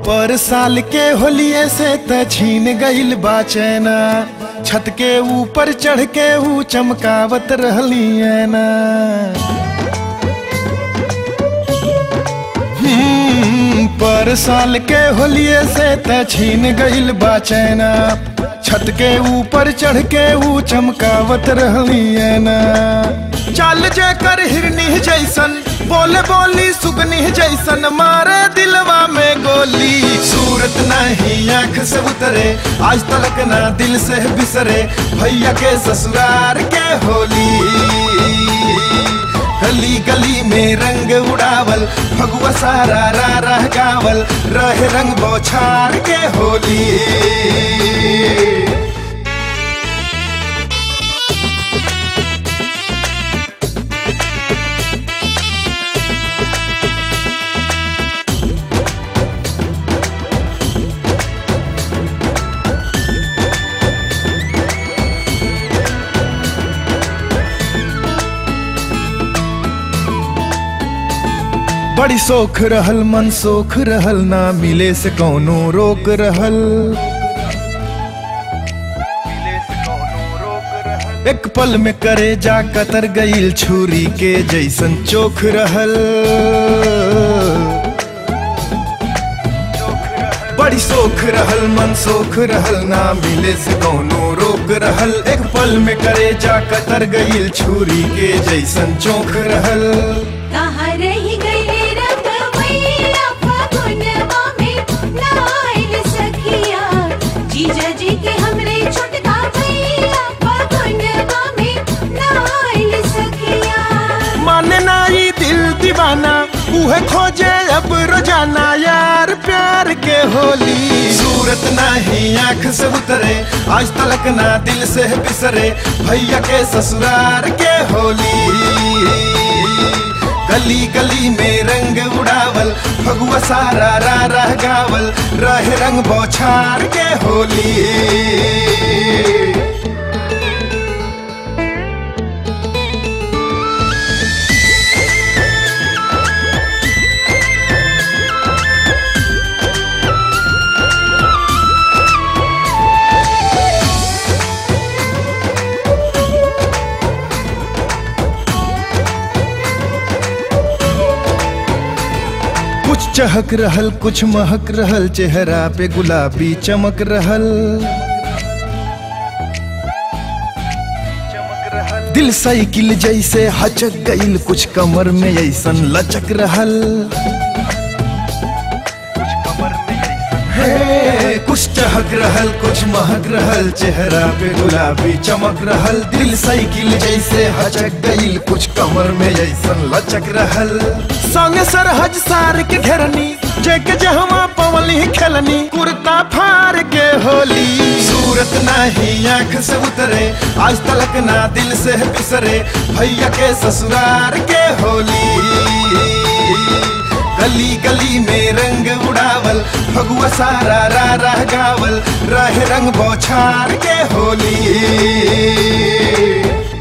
पर साल के होलिये से त छीन गइल बा चैना छत के ऊपर चढ़ के ऊ चमकावत रहली ना हम्म, पर साल के होलिये से त छीन गइल बा चैना छत के ऊपर चढ़ के ऊ चमकावत रहली ना चाल जे कर हिरनी जैसन बोले बोली सुगनी जैसन मारे दिलवा में गोली सूरत नहीं आंख से उतरे आज तलक ना दिल से बिसरे भैया के ससुरार के होली गली गली में रंग उड़ावल फगुआ सारा रा रह गावल रहे रंग बौछार के होली बड़ी सोख रहल मन सोख रहल ना मिले से कौनो रोक रहल एक पल में करे जा कतर गईल छुरी के जैसन चोख रहल बड़ी सोख रहल मन सोख रहल ना मिले से कौनो रोक रहल एक पल में करे जा कतर गईल छुरी के जैसन चोख रहल कहाँ रही गई रंग मैया फगुनवा में नाइल सखिया जीजा जी के हमरे छोटका भैया फगुनवा में नाइल सखिया माने ना ई दिल दीवाना उहे खोजे अब रोजाना यार प्यार के होली सूरत नहीं आंख से उतरे आज तलक ना दिल से बिसरे भैया के ससुरार के होली गली गली में रंग उड़ावल फगुआ सारा रा रह गावल रहे रंग बौछार के होली कुछ चहक रहल कुछ महक रहल चेहरा पे गुलाबी चमक रहल दिल साइकिल जैसे हचक गईल कुछ कमर में ऐसन लचक रहल हे, कुछ चहक रहल कुछ महक रहल चेहरा पे गुलाबी चमक रहल दिल साइकिल जैसे हचक गईल कुछ कमर में ऐसन लचक रहल संग सरहज सार के घेरनी जेके जहवा पवली खेलनी कुर्ता फार के होली सूरत नहीं आंख से उतरे आज तलक ना दिल से बिसरे भैया के ससुरार के होली गली गली में रंग उड़ावल फगुआ सारा रा रह गावल रहे रंग बौछार के होली